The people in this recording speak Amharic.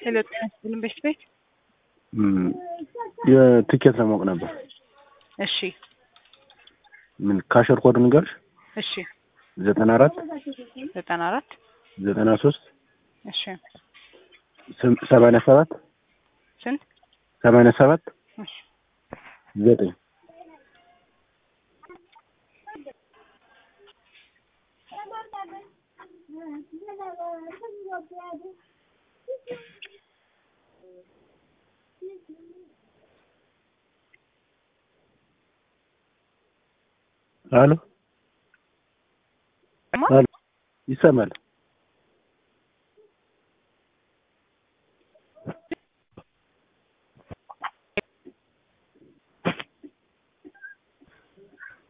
ሄሎ ጤና ይስጥልን በሽት ቤት የትኬት ለማወቅ ነበር። እሺ ምን ካሸር ኮድ ንገርሽ? እሺ ዘጠና አራት ዘጠና አራት ዘጠና ሶስት እሺ ሰማንያ ሰባት ስንት ሰማንያ ሰባት እሺ ዘጠኝ አሎ አሎ ይሰማል።